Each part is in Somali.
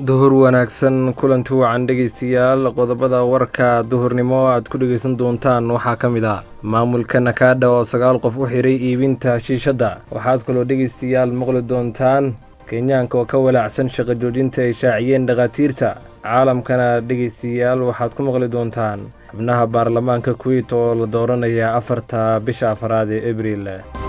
duhur wanaagsan kulanti wacan dhegaystayaal qodobada warka duhurnimo aad ku dhegaysan doontaan waxaa ka mid ah maamulka nakaadha oo sagaal qof u xiray iibinta shiishadda waxaad kaloo dhegaystayaal maqli doontaan kenyaanka oo ka walaacsan shaqo joojinta ay shaaciyeen dhakhaatiirta caalamkana dhegaystayaal waxaad ku maqli doontaan xubnaha baarlamaanka kuweyt oo la dooranaya afarta bisha afaraad ee abriil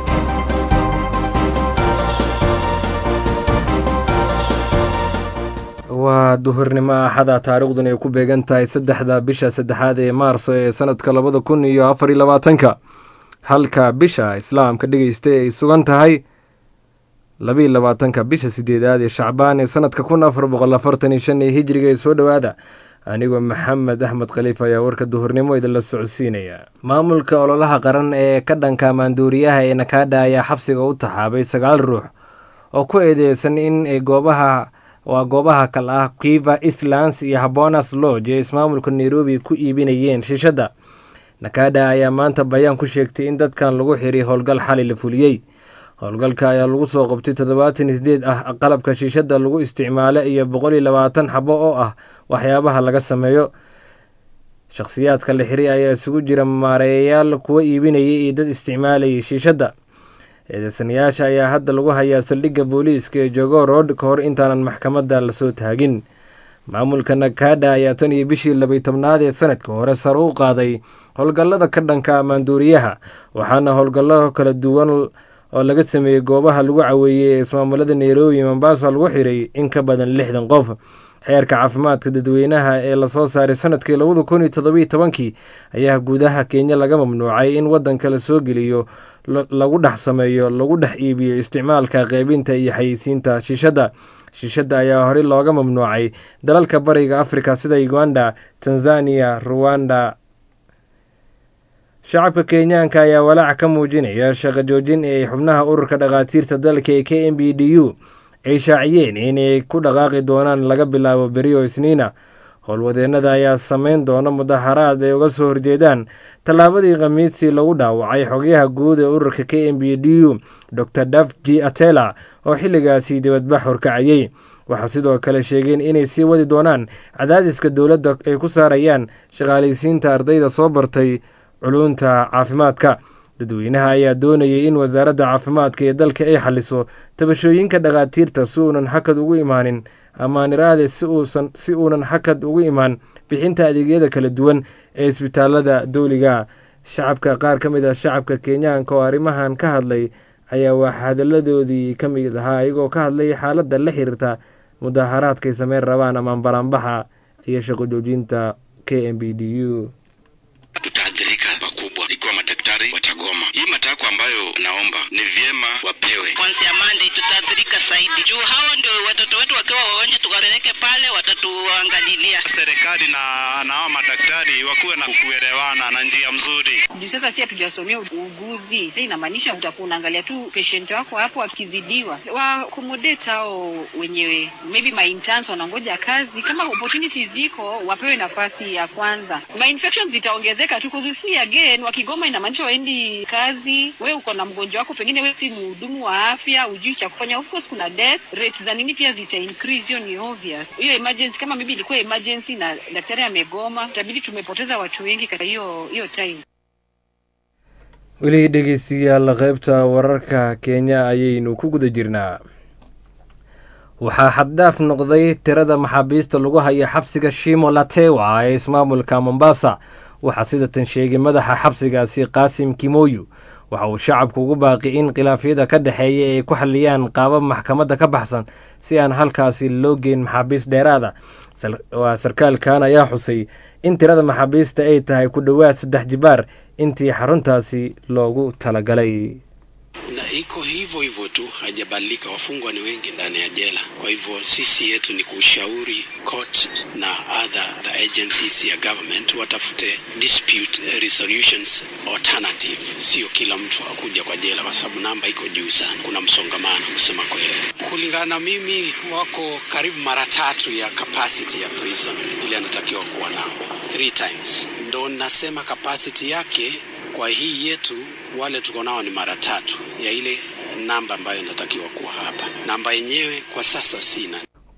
waa duhurnimo axada taariikhdun ay ku beegan tahay saddexda bisha saddexaad ee maarso ee sanadka labada kun iyo afar iyo labaatanka halka bisha islaamka dhegeysta ay sugan tahay labaiyo labaatanka bisha sideedaad ee shacbaan ee sanadka kun afar boqol afartan iyo shan ee hijriga ee soo dhowaada anigoo maxamed axmed khaliif ayaa warka duhurnimo idinla socodsiinaya maamulka ololaha qaran ee ka dhanka maanduuriyaha ee nakaadha ayaa xabsiga u taxaabay sagaal ruux oo ku eedeysan in ay goobaha waa goobaha kal ah kiva islands iyo habonas lodge ee ismaamulka nairobi ku iibinayeen shiishadda nakaadha ayaa maanta bayaan ku sheegtay in dadkan lagu xiray howlgal xali la fuliyey howlgalka ayaa lagu soo qabtay toddobaatan sideed ah qalabka shiishadda lagu isticmaalo iyo boqol iyo labaatan xabo oo ah waxyaabaha laga sameeyo shakhsiyaadka la xiray ayaa isugu jira maareeyayaal kuwa iibinayay iyo dad isticmaalayay shiishadda eedeysanayaasha ayaa hadda lagu hayaa saldhigga booliiska ee jogo road ka hor intaanan maxkamadda lasoo taagin maamulka nakaadha ayaa tan iyo bishii labay tobnaad ee sanadka hore sare u qaaday howlgallada ka dhanka maanduuriyaha waxaana howlgallo kala duwan oo laga sameeyey goobaha lagu caweeyey ee ismaamulada nairobi mombasa lagu xiray in ka badan lixdan qof xeerka caafimaadka dadweynaha ee lasoo saaray sanadkii labada kun iyo todobiyo tobankii ayaa guudaha kenya laga mamnuucay in waddanka la soo geliyo lagu dhex sameeyo lagu dhex iibiyo isticmaalka qeybinta iyo xayeysiinta shiishadda shiishadda ayaa horey looga mamnuucay dalalka bariga afrika sida uganda tanzania ruwanda shacabka kenyaanka ayaa walaac ka muujinaya shaqo joojin ee ay xubnaha ururka dhakhaatiirta dalka ee k m b d u ay shaaciyeen inay ku dhaqaaqi doonaan laga bilaabo beriyo isniina howlwadeennada ayaa sameyn doona mudaharaad ay uga soo horjeedaan tallaabadii khamiistii lagu dhaawacay xogyaha guud ee ururka k m b d u dor daf g atela oo xilligaasi dibadbax horkacayey waxaa sidoo kale sheegeen inay sii wadi doonaan cadaadiska dowladda ay ku saarayaan shaqaalaysiinta ardayda soo bartay culunta caafimaadka dadweynaha ayaa doonayay in wasaaradda caafimaadka ee dalka ay xaliso tabashooyinka dhakhaatiirta si uunan hakad ugu imaanin amaaniraade si uunan hakad ugu imaan bixinta adeegyada kala duwan ee isbitaalada dowliga shacabka qaar ka mid ah shacabka kenyaanka oo arrimahan ka hadlay ayaa wax hadalladoodii ka mid ahaa iyagoo ka hadlay xaaladda la xiriirta mudaharaadkay sameyn rabaan amaan baraanbaxa iyo shaqo joojinta k m b d u tutaathirika pakubwa ikiwa madaktari watagoma. Hii matakwa ambayo naomba ni vyema wapewe kuanzia Monday, tutaathirika zaidi juu hao ndio watoto wetu wakiwa wagonjwa, tukawapeleke pale watatuangalilia. Serikali na na hao madaktari wakuwe na kuelewana na njia mzuri. juu sasa si hatujasomea uuguzi. Sasa inamaanisha utakuwa unaangalia tu patient wako hapo akizidiwa, wa accommodate hao wenyewe, maybe my interns wanangoja kazi, kama opportunities ziko wapewe nafasi ya kwanza. My infections zitaongezeka tu kuzusi again, wakigoma inamaanisha waendi kazi. We uko na mgonjwa wako, pengine we si mhudumu wa afya, ujui cha kufanya. Of course kuna death rates za nini pia zita increase, hiyo ni obvious. Hiyo emergency kama maybe ilikuwa emergency na daktari amegoma, itabidi tumepoteza watu wengi katika hiyo hiyo time. weli dhegeystayaal qaybta wararka kenya ayaynu ku guda jirnaa waxaa xaddhaaf noqday tirada maxaabiista lagu haya xabsiga shimo latewa ee ismaamulka mombasa waxaa sidatan sheegay madaxa xabsigaasi qaasim kimoyu waxa uu shacabku ugu baaqi in khilaafyada ka dhexeeya ay ku xaliyaan qaabab maxkamadda ka baxsan si aan halkaasi loo geyn maxaabiist dheeraada waa sarkaalkan ayaa xusay in tirada maxaabiista ay tahay ku dhowaad saddex jibaar intii xaruntaasi loogu talagalay na iko hivyo hivyo tu, hajabadilika. Wafungwa ni wengi ndani ya jela. Kwa hivyo sisi yetu ni kushauri court na other the agencies ya government watafute dispute resolutions alternative, sio kila mtu akuja kwa jela, kwa sababu namba iko juu sana, kuna msongamano kusema kweli. Kulingana na mimi, wako karibu mara tatu ya capacity ya prison ile anatakiwa kuwa nao, three times. Ndo nasema capacity yake kwa hii yetu wale tuko nao ni mara tatu ya ile namba ambayo inatakiwa kuwa hapa. Namba yenyewe kwa sasa sina.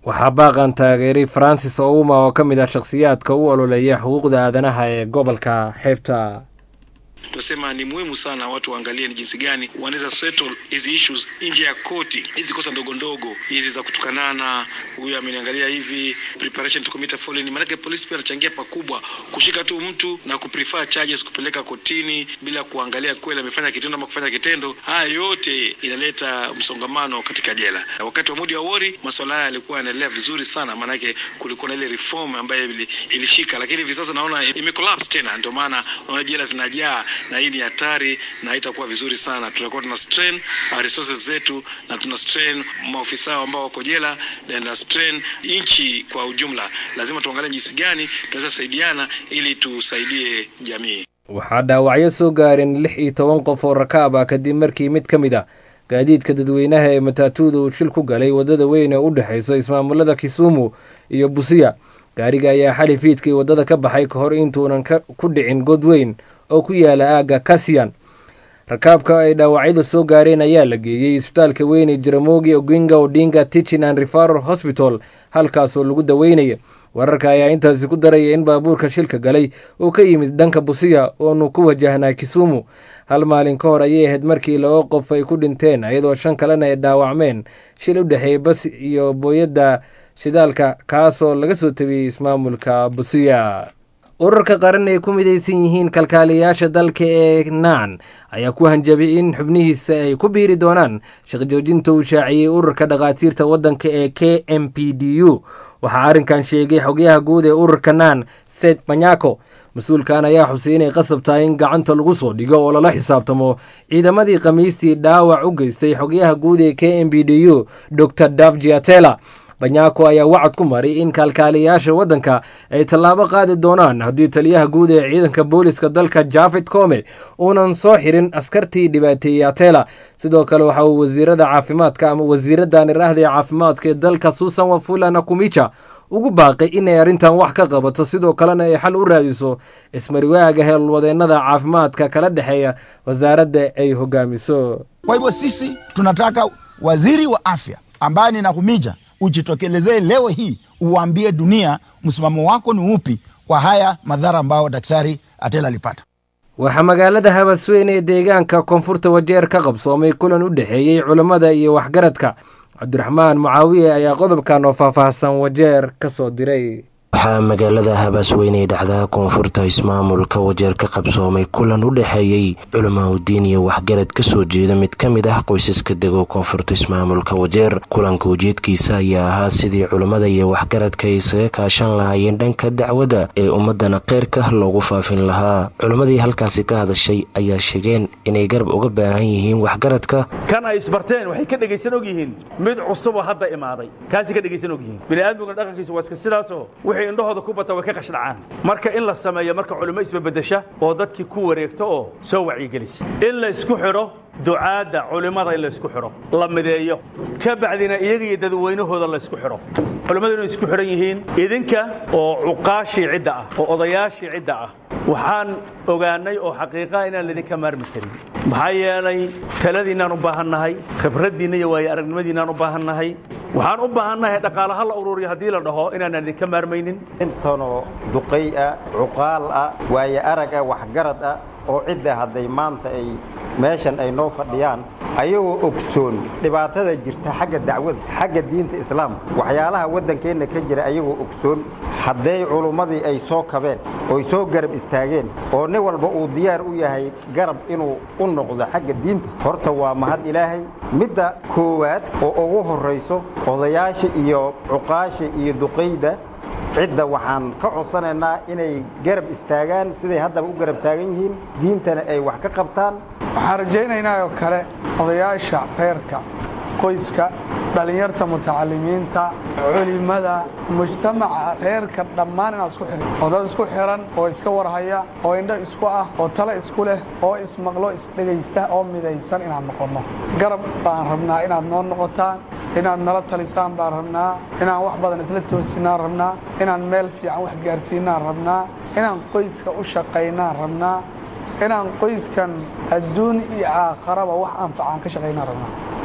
waxaa baaqan taageeray francis ouma oo ka mid ah shakhsiyaadka u ololeeya xuquuqda aadanaha ee gobolka xeebta tunasema ni muhimu sana watu waangalie ni jinsi gani wanaweza settle hizi issues nje ya koti, hizi kosa ndogo ndogo hizi za kutukanana, huyu ameniangalia hivi, preparation to commit a felony. Maanake polisi pia anachangia pakubwa kushika tu mtu na kuprefer charges kupeleka kotini bila kuangalia kweli amefanya kitendo ama kufanya kitendo. Haya yote inaleta msongamano katika jela. Na wakati wa Mudi Awori masuala haya yalikuwa yanaendelea vizuri sana, maanake kulikuwa na ile reform ambayo ili, ilishika, lakini hivi sasa naona imecollapse tena, ndio maana naona jela zinajaa na hii ni hatari na haitakuwa vizuri sana. Tutakuwa tuna strain uh, resources zetu na tuna strain maofisa ambao wako jela na tuna strain nchi kwa ujumla. Lazima tuangalie jinsi gani tunaweza saidiana ili tusaidie jamii. waxaa dhaawacyo soo gaareen lix iyo toban qof oo rakaab ah kadib markii mid ka mid ah gaadiidka dadweynaha ee mataatuuda uu shil ku galay waddada weyn ee u dhexaysa ismaamulada kisumu iyo busiya gaariga ayaa xali fiidkii waddada ka baxay ka hor intuunan ku dhicin god weyn oo ku yaala aagga kasiyan rakaabka ay dhaawacyadu soo gaareen ayaa la geeyey isbitaalka weyn ee jaramogi oginga odinga tichin and referal hospital halkaasoo lagu daweynaya wararka ayaa intaasi ku daraya in baabuurka shilka galay uu ka yimid dhanka busiya oonu ku wajahnaa kisumu hal maalin ka hor ayay ahayd markii laba qof ay ku dhinteen iyadoo shan kalena ay dhaawacmeen shil u dhexeeyay bas iyo booyadda shidaalka kaasoo laga soo tabiyey ismaamulka busiya urarka qaran ay ku midaysan yihiin kalkaaliyayaasha dalka ee naan ayaa ku hanjabay in xubnihiisa ay ku biiri doonaan shaqjoojinta uu shaaciyey ururka dhakhaatiirta waddanka ee k m p d u waxaa arrinkan sheegay xogyaha guud ee ururka naan seth manyako mas-uulkan ayaa xusay inay qasab tahay in gacanta lagu soo dhigo oo lala xisaabtamo ciidamadii khamiistii dhaawac u geystay xogyaha guud ee k m p d u dor davjiatela banyaako ayaa wacad ku maray in kaalkaaliyayaasha waddanka ay tallaabo qaadi doonaan haddii taliyaha guud ee ciidanka booliska dalka jafed kome uunan soo xirin askartii dhibaateeyey atela sidoo kale waxa uu wasiirada caafimaadka ama wasiiradan iraahda ee caafimaadka ee dalka susan wafula nakumicha ugu baaqay inay arrintan wax ka qabato sidoo kalena ay xal u raadiso ismariwaaga heelwadeennada caafimaadka kala dhexeeya wasaaradda ay hogaamiso Kwa hivyo sisi tunataka waziri wa afya ambaye ni Nakhumicha ujitokelezee leo hii uwaambie dunia msimamo wako ni upi kwa haya madhara ambayo daktari Atela alipata. waxaa magaalada habasweyn ee deegaanka koonfurta wajeer ka qabsoomay kulan u dhexeeyey culammada iyo waxgaradka cabdiraxmaan mucaawiye ayaa qodobkan oo faahfaahsan wajeer ka soo diray waxaa magaalada habaasweyne ee dhacda koonfurta ismaamulka wajeer ka qabsoomay kulan u dhexeeyey culamaa udiin iyo waxgarad ka soo jeeda mid ka mid ah qoysaska dego koonfurta ismaamulka wajeer kulanka ujeedkiisa ayaa ahaa sidii culammada iyo waxgaradka ay isaga kaashan lahaayeen dhanka dacwadda ee ummadana kheyrka loogu faafin lahaa culammadii halkaasi ka hadashay ayaa sheegeen inay garab uga baahan yihiin waxgaradka kan ay isbarteen waxay ka dhegaysan og yihiin mid cusuboo hadda imaaday kaasi ka dhegaysan og yihiin bini'aadmiga dhaqankiisa waa iska sidaasoo wixii indhahooda ku bata way ka qashdhacaan marka in la sameeyo marka culimo isbabedesha oo dadkii ku wareegto oo soo wacyigelisa in la isku xidho ducaadda culimmada in la isku xidho la mideeyo ka bacdina iyaga iyo dadweynahooda la isku xidho culimmadu inay isku xidhan yihiin idinka oo cuqaashii cidda ah oo odayaashii cidda ah waxaan ogaannay oo xaqiiqaa inaan laydinka maarmi karin maxaa yeelay taladiinnaan u baahannahay khibraddiinna iyo waayo aragnimadiinnaan u baahannahay waxaan u baahannahay dhaqaalaha la ururiyo haddii la dhaho inaanaan idinka maarmaynin intanoo duqay ah cuqaal ah waayo arag ah waxgarad ah oo cidda hadday maanta ay meeshan ay noo fadhiyaan ayagoo ogsoon dhibaatada jirta xagga dacwada xagga diinta islaamka waxyaalaha waddankeenna ka jira ayagoo ogsoon hadday culummadii ay soo kabeen oy soo garab istaageen oo nin walba uu diyaar u yahay garab inuu u noqdo xagga diinta horta waa mahad ilaahay midda koowaad oo ugu horrayso odayaasha iyo cuqaasha iyo duqayda cidda waxaan ka codsanaynaa inay garab istaagaan siday haddaba u garab taagan yihiin diintana ay wax ka qabtaan waxaan rajaynaynaa oo kale odayaasha reerka qoyska dhallinyarta mutacalimiinta culimada mujtamaca reerka dhammaan inaad isku xihan oo dad isku xihan oo iska warhaya oo indho isku ah oo tale isku leh oo ismaqlo isdhegaysta oo midaysan inaan noqonno garab baan rabnaa inaad noo noqotaan inaad nala talisaan baan rabnaa inaan wax badan isla toosinaan rabnaa inaan meel fiican wax gaarsiinaan rabnaa inaan qoyska u shaqaynaan rabnaa inaan qoyskan adduun iyo aakharaba wax anfacaan ka shaqaynaan rabnaa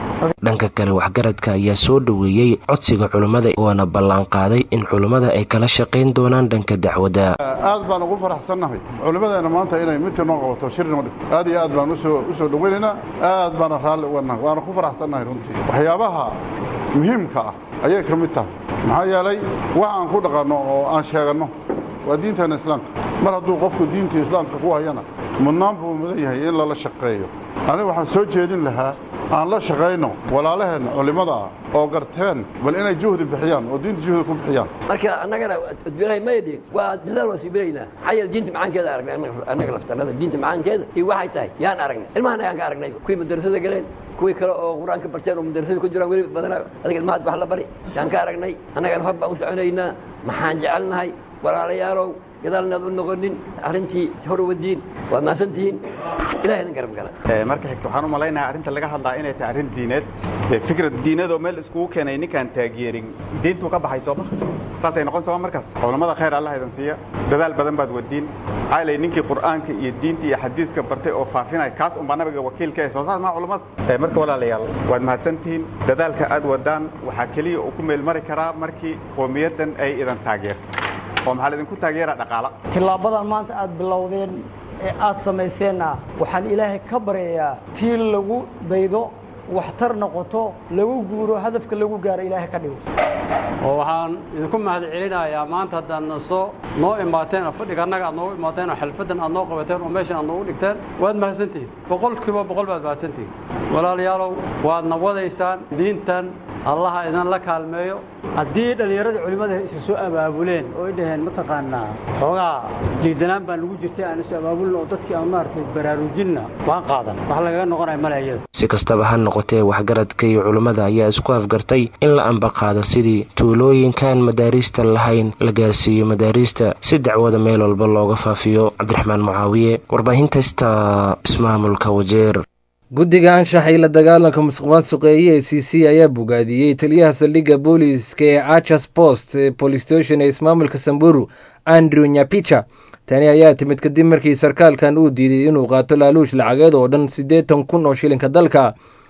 dhanka kale waxgaradka ayaa soo dhoweeyey codsiga culimmada oona ballanqaaday in culimmada ay kala shaqayn doonaan dhanka dacwadda aad baan ugu faraxsannahay culimmadeena maanta inay midka noo qabato shir noo dhigto aad iyo aad baan usoo u soo dhoweynaynaa aad baana raalli uga nahay waana ku faraxsannahay runtii waxyaabaha muhiimka ah ayay ka mid tahay maxaa yeelay wax aan ku dhaqanno oo aan sheeganno waa diinteena islaamka mar hadduu qofku diinta islaamka ku hayana mudnaan buu mudan yahay in lala shaqeeyo aniga waxaan soo jeedin lahaa aan la shaqayno walaalaheenna culimmada ah oo garteen bal inay juhdi bixiyaan oo diinta juhdi ku bixiyaan marka annagana udbinahay maydhin waa dadaal waa siibinaynaa maxaa yeele diinta macaankeeda aragnay annaga laftarnada diinta macaankeeda iyo waxay tahay yaan aragnay ilmahan ayaan ka aragnay kuwii madarasada galeen kuwii kale oo qur-aanka barteen oo madarasada ku jiraan weli badanaa adiga ilmahaad wax la bari yaan ka aragnay annagana hor baan u soconaynaa maxaan jecelnahay walaalayaalow gadaalnaad u noqonin arrintii hor wadiin waa mahadsantihiin ilahay idin garab gala marka xigta waxaan u malaynayaa arrinta laga hadlaa inay tahay arrin diineed dee fikrad diineedoo meel iskugu keenay ninkaan taageerin diintuu ka baxay sooma saasay noqon sooma markaas culammada khayr allah idin siiya dadaal badan baad wadiin maxaa lay ninkii qur'aanka iyo diinta iyo xadiiska bartay oo faafinaya kaas unbaa nabiga wakiilka eh soo saas maa culammada marka walaalayaal waad mahadsantihiin dadaalka aad wadaan waxaa keliya uu ku meelmari karaa markii qoomiyaddan ay idan taageerto oo maxaa laydinku taageera dhaqaala tillaabadan maanta aad bilowdeen ee aad samayseenna waxaan ilaahay ka baryayaa tii lagu daydo waxtar noqoto lagu guuro hadafka lagu gaaro ilaahay ka dhigo oo waxaan idinku mahad celinayaa maanta haddaad soo noo imaateen oo fadhiga annaga aad noogu imaateen oo xalfaddan aad noo qabateen oo meeshan aad noogu dhigteen waad mahadsantihiin boqolkiiba boqol baad mahadsantihiin walaalayaalow waadna wadaysaan diintan allaha idinla kaalmeeyo haddii dhallinyarada culimmada isa soo abaabuleen oo ay dhaheen mataqaanaa xoogaa liidanaan baan lagu jirtay aan isu abaabulin oo dadkii aan maaragtay baraarujinna waan qaadan wax lagaga noqonaya male iyada si kastaba ha noqotee waxgaradka iyo culimmada ayaa isku afgartay in la ambaqaado sidii tuulooyinkaan madaariista lahayn la gaarsiiyo madaariista si dacwada meel walba looga faafiyo cabdiraxmaan mucaawiye warbaahinta sta ismaamulka wajeer guddiga anshaxa iyo la dagaalanka musuqmaasuqa ee e c c ayaa bogaadiyey taliyaha saldhigga booliiska ee archers post police station ee ismaamulka samburu andrew nyapicha tani ayaa timid kadib markii sarkaalkan uu diiday inuu qaato laaluush lacageed oo dhan siddeetan kun oo shilinka dalka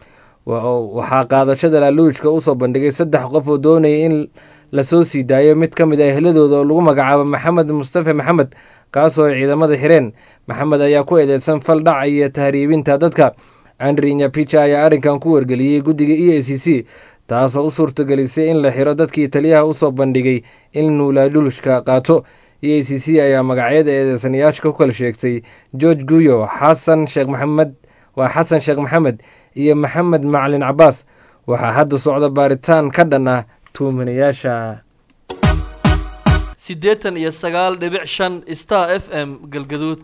waxaa qaadashada laaluushka usoo bandhigay saddex qof oo doonaya in lasoo sii daayo mid ka mid ah ehladooda oo lagu magacaabo maxamed mustafe maxamed kaasoo ay ciidamada xireen maxamed ayaa ku eedeysan fal dhaca iyo tahriibinta dadka andri nyapicha ayaa arrinkan ku wargeliyey guddiga e a c c taasoo u suurtagelisay in la xiro dadkii taliyaha usoo bandhigay inuu laaluushka qaato e a c c ayaa magacyada eedeysanayaasha ku kala sheegtay george guyo xasan sheekh maxamed waa xasan sheekh maxamed iyo maxamed macalin cabaas waxaa hadda socda baaritaan ka dhan ah tuumanayaasha siddeetan iyo sagaal dhibic shan star f m galgaduud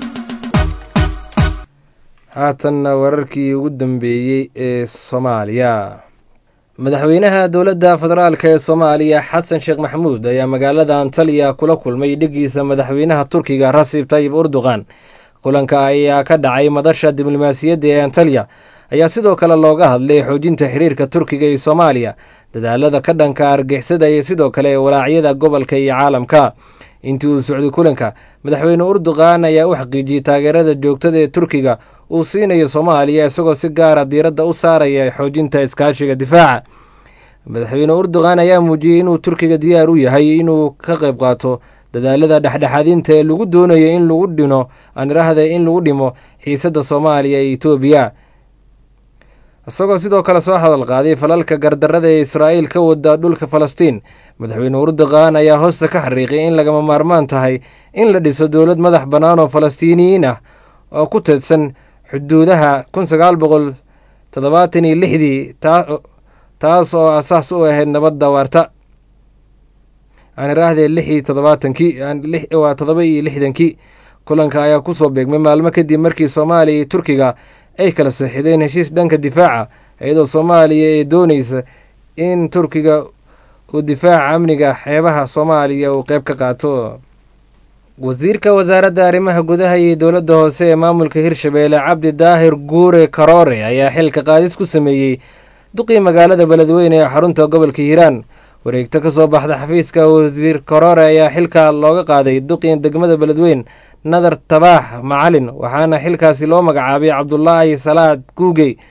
haatanna wararkii ugu dambeeyey ee soomaaliya madaxweynaha dowladda federaalk ee soomaaliya xasan sheekh maxamuud ayaa magaalada antaliya kula kulmay dhigiisa madaxweynaha turkiga rasib tayib urduqan kulanka ayaa ka dhacay madasha diblomaasiyadda ee antaliya ayaa sidoo kale looga hadlay xoojinta xiriirka turkiga iyo soomaaliya dadaalada ka dhanka argixisada iyo sidoo kale walaacyada gobolka iyo caalamka intii uu socday kulanka madaxweyne urduqan ayaa u xaqiijiyey taageerada joogtada ee turkiga uu siinayo soomaaliya isagoo si gaara diiradda u saaraya xoojinta iskaashiga difaaca madaxweyne urduqan ayaa muujiyey inuu turkiga diyaar u yahay inuu ka qayb qaato dadaalada dhexdhexaadinta ee lagu doonayo in lagu dhino anirahda in lagu dhimo xiisadda soomaaliya iyo etoobiya isagoo sidoo kale soo hadal qaaday falalka gardarada ee israa'iil ka wada dhulka falastiin madaxweyne urduqan ayaa hoosta ka xariiqay in lagama maarmaan tahay in la dhiso dowlad madax bannaan oo falastiiniyiin ah oo ku teedsan xuduudaha kun sagaal boqol toddobaatan iyo lixdii taas oo asaas u ahayd nabadda waarta aan iraahdee lix iyo toddobaatankii waa toddoba iyo lixdankii kulanka ayaa kusoo beegmay maalmo kadib markii soomaaliya iyo turkiga ay kala saxiideen heshiis dhanka difaaca iyadoo soomaaliya ee dooneysa in turkiga uu difaaca amniga xeebaha soomaaliya uu qeyb ka qaato wasiirka wasaaradda arrimaha gudaha iyo dowladda hoose ee maamulka hirshabeelle cabdi daahir guure karoore ayaa xilka qaadis ku sameeyey duqii magaalada beledweyne ee xarunta gobolka hiiraan wareegto ka soo baxda xafiiska wasiir karoore ayaa xilka looga qaaday duqii degmada beledweyn nadar tabaax macalin waxaana xilkaasi loo magacaabay cabdulaahi salaad guugey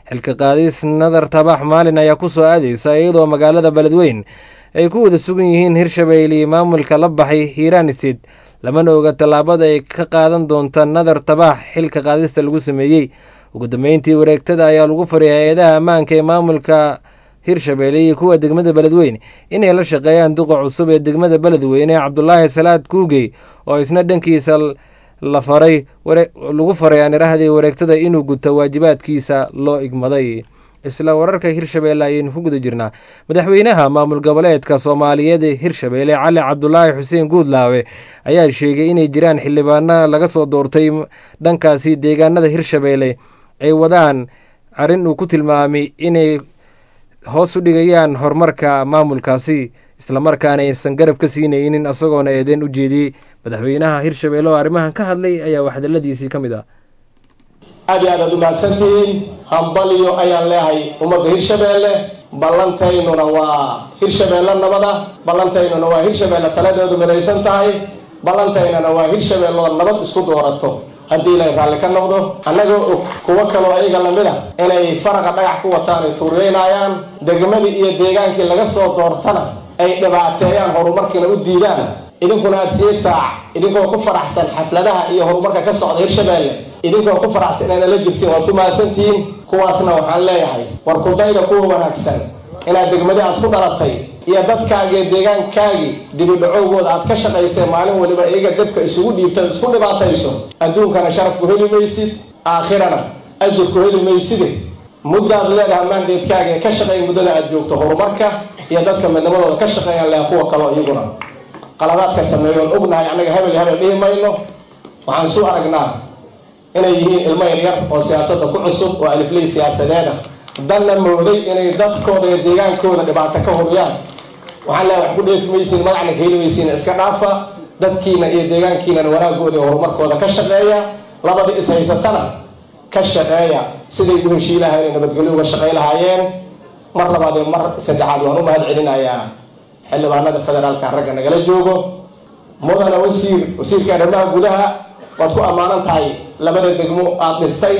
xilka qaadis nadar tabax maalin ayaa ku soo aadeysa iyadoo magaalada beledweyn ay ku wada sugan yihiin hirshabeelle iyo maamulka la baxay hiiraan state lamana oga tallaabada ay ka qaadan doonta nadar tabax xilka qaadista lagu sameeyey ugu dambeyntii wareegtada ayaa lagu faray hay-adaha ammaanka ee maamulka hirshabeelle iyo kuwa degmada beledweyne inay la shaqeeyaan duqa cusub ee degmada beledweyne cabdulaahi salaad kuugey oo isna dhankiisa la faray lagu faray aanirahdii wareegtada inuu guto waajibaadkiisa loo igmaday isla wararka hirshabeelle ayaynu ku guda jirnaa madaxweynaha maamul goboleedka soomaaliyeed ee hirshabeelle cali cabdulaahi xuseen guudlaawe ayaa sheegay inay jiraan xildhibaano laga soo doortay dhankaasi deegaanada hirshabeelle ay wadaan arrin uu ku tilmaamay inay hoos u dhigayaan horumarka maamulkaasi islamarkaana aysan garab ka siinaynin isagoona eedeen u jeediyey madaxweynaha hirshabeelle oo arrimahan ka hadlay ayaa waxdaladiisii ka mid ah aad iyo aad aad u mahadsantihiin hambalyo ayaan leehay ummadda hirshabeelle ballantaynuna waa hirshabeelle nabada ballantaynuna waa hirshabeelle taladeedu midaysan tahay ballantaynana waa hirshabeelle oo nabad isku doorato haddii ilay raalli ka noqdo annagoo og kuwo kaloo ayaga lamid a inay faraqa dhagax ku wataan ay tuuriyeynayaan degmadii iyo deegaankii laga soo doortana ay dhibaateeyaan horumarkiina u diidaan idinkuna aad siye saac idinkoo ku faraxsan xafladaha iyo horumarka ka socda hirshabeelle idinkoo ku faraxsan inayna la jirtiin waad ku mahadsantihiin kuwaasna waxaan leeyahay war kudayda kuwa wanaagsan inaad degmadi aad ku dhalatay iyo dadkaagii deegaankaagii dibidhacowgooda aad ka shaqaysay maalin waliba iyaga dabka isugu dhiibta isku dhibaatayso adduunkana sharafku heli maysid aakhirana ajirku heli mayside muddaad leedahay maandeedkaaga ee ka shaqeey muddada aad joogto horumarka iyo dadka midnimadooda ka shaqeeyaan leha kuwa kaloo iyaguna qaladaadka sameeyoon ognahay annaga hebel hebel dhihi mayno waxaan suu aragnaa inay yihiin ilmo yaryar oo siyaasadda ku cusub oo alifley siyaasadeeda danna mooday inay dadkooda iyo deegaankooda dhibaato ka huriyaan waxaan leehay wax ku dheefi maysiin magacna ka heli maysiin iska dhaafa dadkiina iyo deegaankiinana wanaagooda iyo horumarkooda ka shaqeeya labadii is haysatana ka shaqeeya siday u heshii lahayn ay nabadgelyo uga shaqey lahaayeen mar labaad iyo mar saddexaad waan u mahad celinayaa xildhibaanada federaalka ragga nagala joogo mudana wasiir wasiirka arrimaha gudaha waad ku ammaanan tahay labada degmo aad dhistay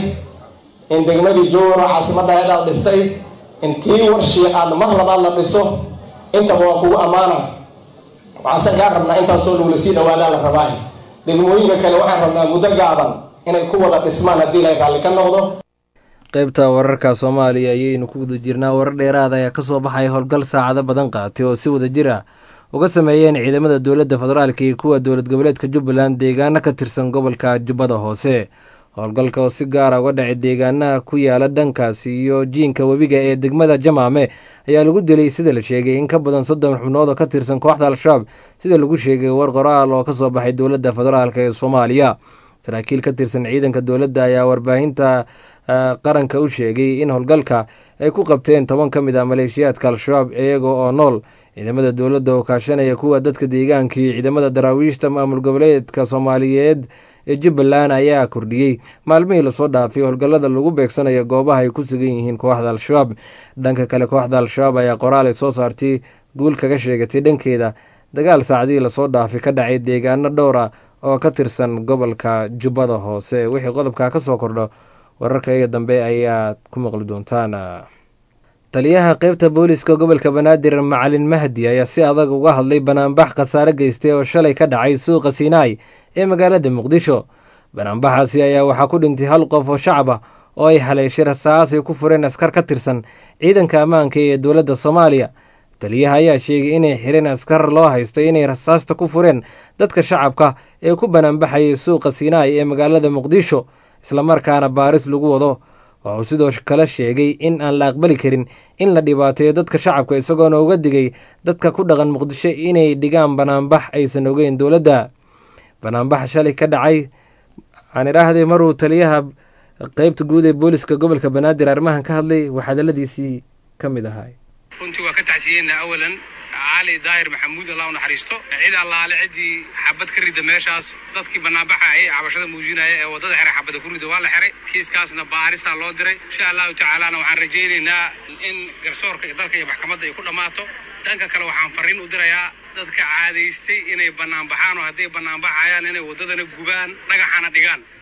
in degmadii jowro caasimaddaheed aad dhistay in tii warshii aad mar labaad la dhiso intaba waa kugu ammaana waxaanse kaa rabnaa intaasoo lagula sii dhawaadaa la rabaa degmooyinka kale waxaan rabnaa muddo gaaban inay ku wada dhismaan haddii ilay raalli ka noqdo qaybta wararka soomaaliya ayaynu ku guda jirnaa warar dheeraada ayaa kasoo baxaya howlgal saacado badan qaatay oo si wada jir ah uga sameeyeen ciidamada dowladda federaalk iyo kuwa dowlad goboleedka jubbaland deegaano ka tirsan gobolka jubbada hoose howlgalka oo si gaara uga dhacay deegaanaha ku yaala dhankaasi iyo jiinka webiga ee degmada jamaame ayaa lagu dilay sida la sheegay in ka badan soddon xubnood oo ka tirsan kooxda al-shabaab sida lagu sheegay war qoraal oo kasoo baxay dowladda federaalk ee soomaaliya saraakiil ka tirsan ciidanka dowladda ayaa warbaahinta qaranka u sheegay in howlgalka ay ku qabteen toban ka mid ah maleeshiyaadka al-shabaab iyaga oo nool ciidamada dowladda oo kaashanaya kuwa dadka deegaanka iyo ciidamada daraawiishta maamul goboleedka soomaaliyeed ee jubbaland ayaa kordhiyey maalmihii lasoo dhaafay howlgallada lagu beegsanayo goobaha ay ku sugan yihiin kooxda al-shabaab dhanka kale kooxda al-shabaab ayaa qoraal ay soo saartay guul kaga sheegatay dhankeeda dagaal saacadihii lasoo dhaafay ka dhacay deegaano dhowra oo ka tirsan gobolka jubbada hoose wixii qodobka ka soo kordho wararka iga dambe ayaad ku maqli doontaan taliyaha qeybta booliska gobolka banaadir macalin mahdi ayaa si adag uga hadlay banaanbax khasaare geystay oo shalay ka dhacay suuqa siinaai ee magaalada muqdisho banaanbaxaasi ayaa waxaa ku dhintay hal qof oo shacab ah oo ay haleeshay rasaas ay ku fureen askar ka tirsan ciidanka ammaanka ee dowladda soomaaliya taliyaha ayaa sheegay inay xireen askar loo haysto inay rasaasta ku fureen dadka shacabka ee ku banaanbaxayay suuqa siinaai ee magaalada muqdisho islamarkaana baaris lagu wado wuxuu sidoo kale sheegay in aan la aqbali karin in la dhibaateeyo dadka shacabka isagoona uga digay dadka ku dhaqan muqdisho inay dhigaan banaanbax aysan ogeyn dowladda banaanbax shalay ka dhacay aan idhaahdee maruu taliyaha qeybta guud ee booliska gobolka banaadir arrimahan ka hadlay waxaadaladiisii ka mid ahay runtii waa ka tacsiyeenna awalan cali daahir maxamuud allah u naxariisto cid allaale ciddii xabad ka rida meeshaas dadkii banaanbaxa ay cabashada muujinaya ee waddada xere xabada ku rida waa la xiray kiiskaasna baarisaa loo diray insha allahu tacaalana waxaan rajaynaynaa in garsoorka iyo dalka iyo maxkamadda ay ku dhammaato dhanka kale waxaan fariin u dirayaa dadka caadaystay inay banaanbaxaan oo hadday banaanbaxayaan inay waddadana gubaan dhagaxana dhigaan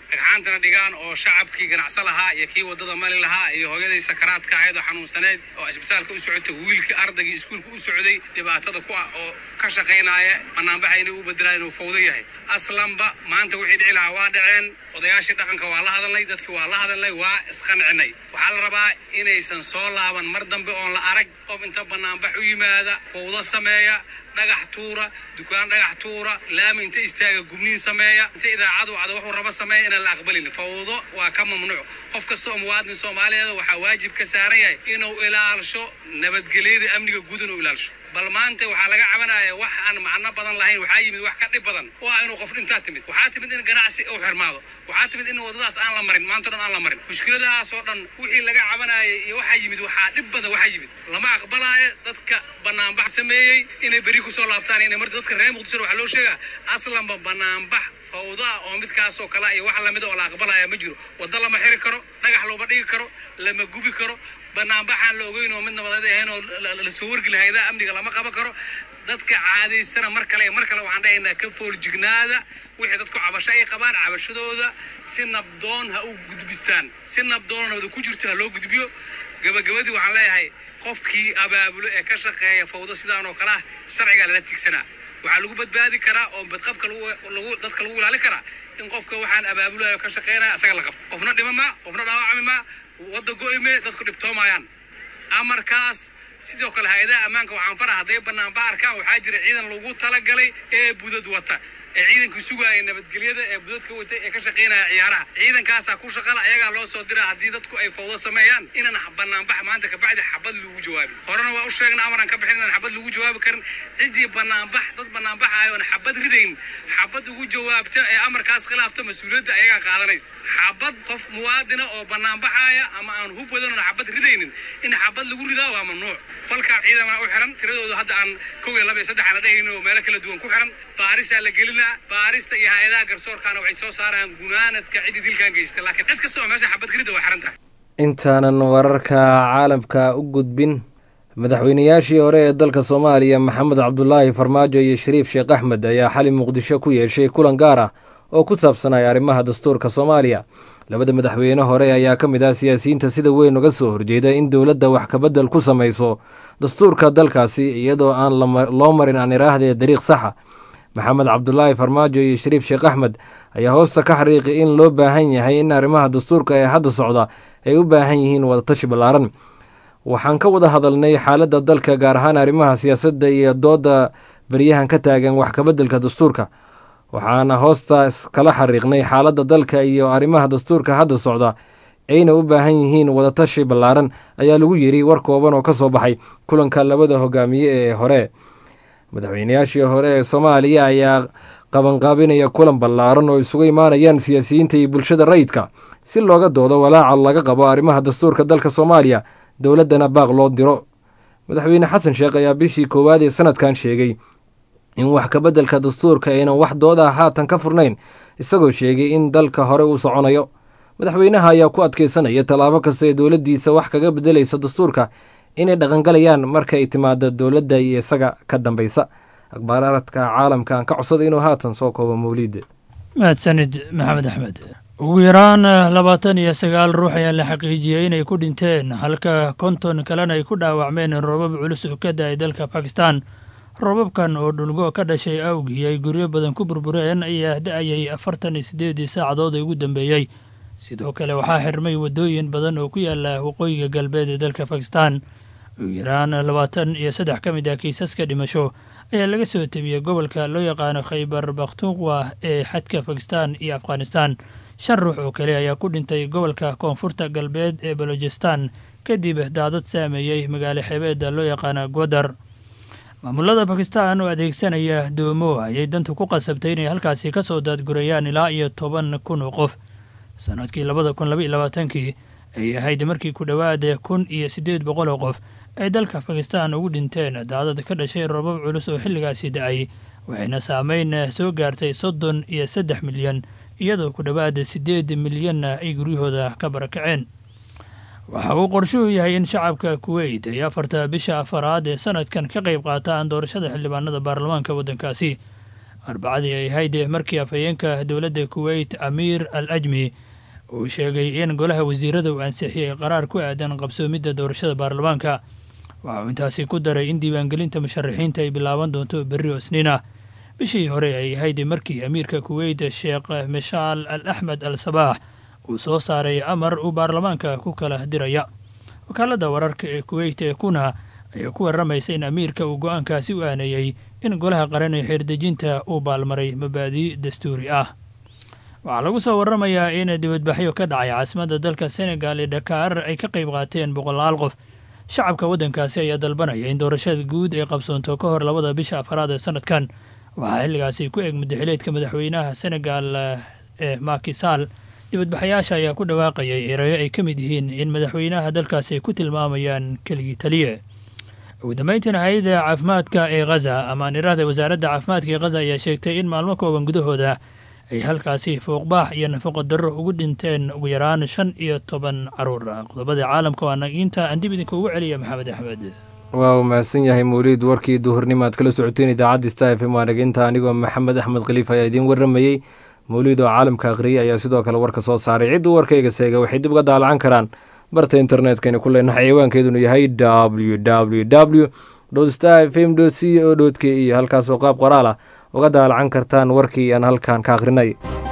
dhagxaantana dhigaan oo shacabkii ganacso lahaa iyo kii wadada mali lahaa iyo hooyadii sakaraadka ahayd oo xanuunsaneed oo isbitaalka u socotay wiilkii ardaygii iskuulka u socday dhibaatada ku ah oo ka shaqaynaya banaanbaxa inay u bedelaan inuu fawdo yahay aslanba maanta wixii dhici lahaa waa dhaceen odayaashii dhaqanka waa la hadalnay dadkii waa la hadalnay waa isqancinay waxaa la rabaa inaysan soo laaban mar dambe oon la arag qof inta banaanbax u yimaada fawdo sameeya dhagax tuura dukaan dhagax tuura laami inta istaaga gubniin sameeya inta idaacadu wacdo wuxuu raba sameeya inaan la aqbalin fawdo waa ka mamnuuc qof kasta oo muwaadin soomaaliyeed waxaa waajib ka saaran yahay inuu ilaalsho nabadgelyada amniga guud inuu ilaalsho bal maanta waxaa laga cabanaya wax aan macno badan lahayn waxaa yimid wax ka dhib badan oo ah inuu qof dhintaa timid waxaa timid in ganacsi uu xirmaado waxaa timid in wadadaas aan la marin maanta dhan aan la marin mushkiladahaas oo dhan wixii laga cabanayay iyo waxaa yimid waxaa dhib badan waxaa yimid lama aqbalaayo dadka banaanbax sameeyey inay beri kusoo laabtaan inay marta dadka reer muqdisho waxaa loo sheegaa aslanba banaanbax fawdaa oo midkaasoo kale iyo wax lamida oo la aqbalaya ma jiro waddo lama xiri karo dhagax looma dhigi karo lama gubi karo banaanbaxaan la ogeyn oo mid nabadeed ahayn oo lasoo wargeli haydaa amniga lama qaban karo dadka caadaysana mar kale mar kale waxaan dhahaynaa ka foorjignaada wixii dadku cabasho ay qabaan cabashadooda si nabdoon ha u gudbistaan si nabdoon nabada ku jirto ha loo gudbiyo gabagabadii waxaan leeyahay qofkii abaabulo ee ka shaqeeya fawdo sidaan oo kale ah sharcigaa lala tigsanaa waxaa lagu badbaadi karaa oo badqabka lagu dadka lagu ilaalin karaa in qofka waxaan abaabulayo ka shaqeynaya asaga la qabto qofna dhima ma qofna dhaawacmi ma wadda go'ime dadku dhibtoomayaan amarkaas sidoo kale hay-adaha ammaanka waxaan fara hadday banaanba arkaan waxaa jira ciidan lagu talagalay ee budad wata ee ciidanka sugaaya nabadgelyada ee budadka wata ee ka shaqaynaya ciyaaraha ciidankaasaa ku shaqala ayagaa loo soo dira haddii dadku ay fawdo sameeyaan inaan banaanbax maanta kabacdi xabad lagu jawaabin horena waa u sheegna amaraan ka bixin inaan xabad lagu jawaabi karin ciddii banaanbax dad banaanbaxayo oon xabad ridayn xabad ugu jawaabta ee amarkaas khilaafta mas-uuliyadda ayagaa qaadanaysa xabad qof muwaadina oo banaanbaxaya ama aan hub wadan oon xabad ridaynin in xabad lagu ridaa waa mamnuuc falkaa ciidamana u xiran tiradooda hadda aan kow iyo laba iyo saddex aan la dhehayno oo meelo kala duwan ku xiran baarisaa la gelinaa baarista iyo hay-adaha garsoorkaana waxay soo saaraan gunaanadka ciddii dilkan geystay laakiin cid kasta oo meesha xabad ka ridda waa xiran tahay intaanan wararka caalamka u gudbin madaxweynayaashii hore ee dalka soomaaliya maxamed cabdulaahi farmaajo iyo shariif sheekh axmed ayaa xali muqdisho ku yeeshay kulan gaar ah oo ku saabsanaya arrimaha dastuurka soomaaliya labada madaxweyne hore ayaa ka mid ah siyaasiyiinta sida weyn uga soo horjeeda in dowladda wax kabedel ku samayso dastuurka dalkaasi iyadoo aan loo marin aan iraahde dariiq saxa maxamed cabdulaahi farmaajo iyo shariif sheekh axmed ayaa hoosta ka xariiqi in loo baahan yahay in arrimaha dastuurka ee hadda socda ay u baahan yihiin wadatashi ballaaran waxaan ka wada hadalnay xaaladda dalka gaar ahaan arrimaha siyaasadda iyo doodda beryahan ka taagan wax kabeddelka dastuurka waxaana hoostaas kala xariiqnay xaaladda dalka iyo arrimaha dastuurka hadda socda ayna u baahan yihiin wadatashi ballaaran ayaa lagu yiri war kooban oo ka soo baxay kulanka labada hogaamiye ee hore madaxweynayaashii hore ee soomaaliya ayaa qabanqaabinaya kulan ballaaran oo isugu imaanayaan siyaasiyiinta iyo bulshada rayidka si looga doodo walaaca laga qabo arrimaha dastuurka dalka soomaaliya dowladdana baaq loo diro madaxweyne xasan sheekh ayaa bishii koowaad ee sanadkan sheegay in wax kabeddelka dastuurka aynan wax dooda haatan ka furnayn isagoo sheegay in dalka hore uu soconayo madaxweynaha ayaa ku adkeysanaya tallaabo kasta ee dowladdiisa wax kaga beddelaysa dastuurka inay dhaqangalayaan marka ay timaado dowladda iyo isaga ka dambaysa akhbaaradka caalamka aan ka codsada inuu haatan soo koobo mawliid mahadsanid maxamed axmed ugu yaraan labaatan iyo sagaal ruux ayaa la xaqiijiyey inay ku dhinteen halka konton kalena ay ku dhaawacmeen roobab culus oo ka da-ay dalka bakistan roobabkan oo dhulgo ka dhashay awgii ay guryo badan ku burbureen ayaa da-ayay afartan iyo siddeedii saacadood ee ugu dambeeyey sidoo kale waxaa xirmay waddooyin badan oo ku yaala waqooyiga galbeed ee dalka bakistan ugu yaraan labaatan iyo saddex ka mid ah kiisaska dhimasho ayaa laga soo tebiyey gobolka loo yaqaano khaybar bakhtuqwa ee xadka bakistan iyo afghanistan shan ruux oo kale ayaa ku dhintay gobolka koonfurta galbeed ee balojistan kadib daadad saameeyey magaalo xebeedda loo yaqaana gwadar maamulada bakistan oo adeegsanaya doomo ayay dantu ku qasabtay inay halkaasi ka soo daadgurayaan ilaa iyo toban kun oo qof sanadkii labada kun laba iyo labaatankii ay ahayd markii ku dhowaada kun iyo siddeed boqol oo qof ay dalka bakistan ugu dhinteen daadad ka dhashay roobab culus oo xilligaasi da-ay waxayna saameyn soo gaartay soddon iyo saddex milyan iyadoo ku dhowaada siddeed milyanna ay guryahooda ka barakaceen waxa uu qorshuhu yahay in shacabka kuweyt ay afarta bisha afaraad ee sanadkan ka qayb qaataan doorashada xildhibaanada baarlamaanka waddankaasi arbacadii ay ahayd markii afhayeenka dowladda kuweyt amiir al ajmi uu sheegay in golaha wasiirada uu ansixiyey qaraar ku aadan qabsoomidda doorashada baarlamaanka waxa uu intaasi ku daray in diiwaangelinta musharaxiinta ay bilaaban doonto berri oo isniin ah bishii hore ay ahayd markii amiirka kuweyt sheekh mishaal al axmed al sabaax uu soo saaray amar uu baarlamaanka ku kala diraya wakaaladda wararka ee kuweyt ee kuna ayaa ku warramaysa in amiirka uu go-aankaasi u aaneeyey in golaha qaran ee xeerdejinta uu baalmaray mabaadi' dastuuri ah waxaa lagu soo warramayaa in dibadbaxyo ka dhacay caasimadda dalka senegal ee dhakaar ay ka qayb qaateen boqolaal qof shacabka waddankaasi ayaa dalbanaya in doorashada guud ay qabsoonto ka hor labada bisha afaraad ee sanadkan waxaa xilligaasi ku eg mudaxileedka madaxweynaha senegal ee makisaal dibadbaxayaasha ayaa ku dhawaaqayay erayo ay ka mid yihiin in madaxweynaha dalkaasi ay ku tilmaamayaan keligii taliye ugu dambeyntiina hay-adda caafimaadka ee khaza amaan iraahda wasaaradda caafimaadka ee khaza ayaa sheegtay in maalmo kooban gudahooda ay halkaasi fouqbaax iyo nafaqo darro ugu dhinteen ugu yaraan shan iyo toban caruur ah qodobada caalamka waa naginta aan dib idinka ugu celiya maxamed axmed waa uu mahadsan yahay mawliid warkii duhurnimo aad kala socoteen idaacadda star f m waa naginta anigoo maxamed axmed khaliif ayaa idiin warramayey mawliid oo caalamka akhriyay ayaa sidoo kale warka soo saaray cidduu warkayga seega waxay dib uga daalacan karaan barta internetkayna ku leenahay ciwaankeedunu yahay w w w star f m c o k e halkaasoo qaab qoraal ah uga daalacan kartaan warkii aan halkan ka akhrinay